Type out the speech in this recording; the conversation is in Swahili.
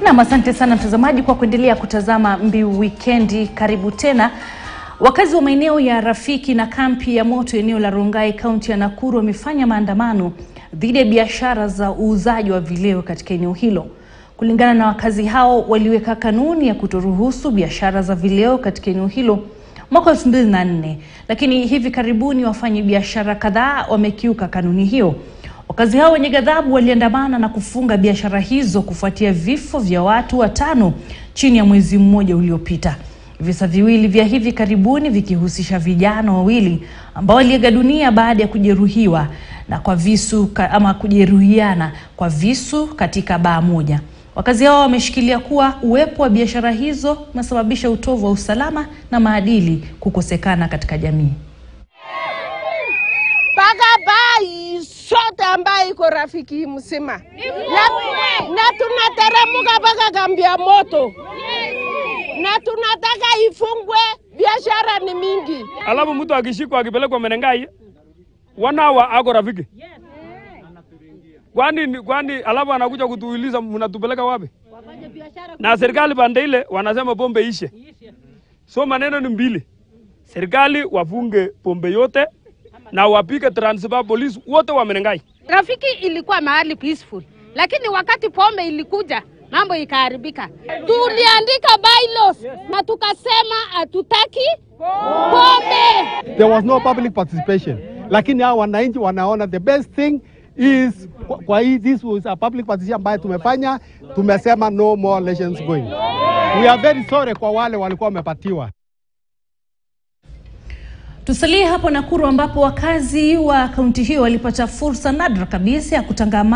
Nam, asante sana mtazamaji kwa kuendelea kutazama Mbiu Wikendi. Karibu tena. Wakazi wa maeneo ya Rafiki na kampi ya moto eneo la Rongai kaunti ya Nakuru wamefanya maandamano dhidi ya biashara za uuzaji wa vileo katika eneo hilo. Kulingana na wakazi hao, waliweka kanuni ya kutoruhusu biashara za vileo katika eneo hilo mwaka 2004 lakini hivi karibuni wafanyi biashara kadhaa wamekiuka kanuni hiyo. Wakazi hao wenye ghadhabu waliandamana na kufunga biashara hizo kufuatia vifo vya watu watano chini ya mwezi mmoja uliopita. Visa viwili vya hivi karibuni vikihusisha vijana wawili ambao waliaga dunia baada ya kujeruhiwa na kwa visu ka- ama kujeruhiana kwa visu katika baa moja. Wakazi hao wameshikilia kuwa uwepo wa biashara hizo umesababisha utovu wa usalama na maadili kukosekana katika jamii. mpaka bai sote ambayo iko rafiki mzima na, na tunateremuka mpaka kambi ya moto na tunataka ifungwe. Biashara ni mingi. alafu mtu akishikwa akipelekwa Menengai wanawa ako rafiki kwani kwani, alafu anakuja kutuuliza mnatupeleka wapi? Na serikali pande ile wanasema pombe ishe, so maneno ni mbili, serikali wafunge pombe yote na wapike transfer police wote wa Menengai. Rafiki ilikuwa mahali peaceful, lakini wakati pombe ilikuja mambo ikaharibika. Tuliandika bylaws na tukasema hatutaki pombe. there was no public participation, lakini hao wananchi wanaona the best thing is kwa- kwa hii this was a public participation ambayo tumefanya, tumesema no more elections going. We are very sorry kwa wale walikuwa wamepatiwa. Tusalie hapo Nakuru ambapo wakazi wa kaunti hiyo walipata fursa nadra kabisa ya kutangamana